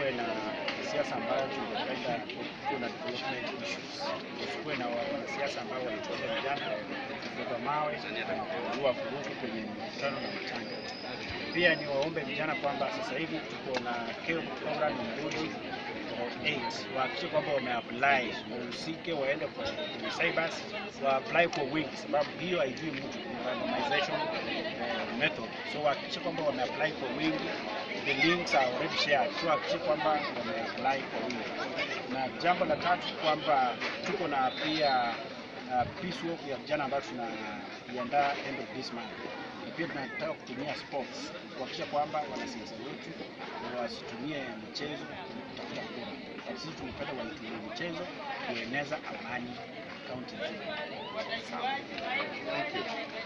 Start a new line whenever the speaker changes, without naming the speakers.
tusikuwe na siasa ambayo tungependa kuwe na development issues, tusikuwe na wanasiasa ambao wanachochea vijana kubeba mawe na kuzua vurugu kwenye mikutano na matanga. Pia ni waombe vijana kwamba sasa hivi tuko na KEO program nzuri for eight, wahakikishe kwamba wameapply, wahusike, waende kwa kwenye cybers, waapply kwa wingi, sababu hiyo haijui mtu, ni randomization eh, method. So wahakikishe kwamba wameapply kwa wingi, the links are already shared, so wahakikishe kwamba wameapply kwa wingi. Na jambo la tatu kwamba tuko na pia uh, peace walk ya vijana ambayo tunaiandaa end of this month na pia tunataka kutumia sports kuhakikisha kwamba wanasiasa wetu wasitumie michezo kutafuta kura. Kwa Sisi tunapenda waitumie michezo kueneza amani kaunti nzima. Sawa.
Thank you.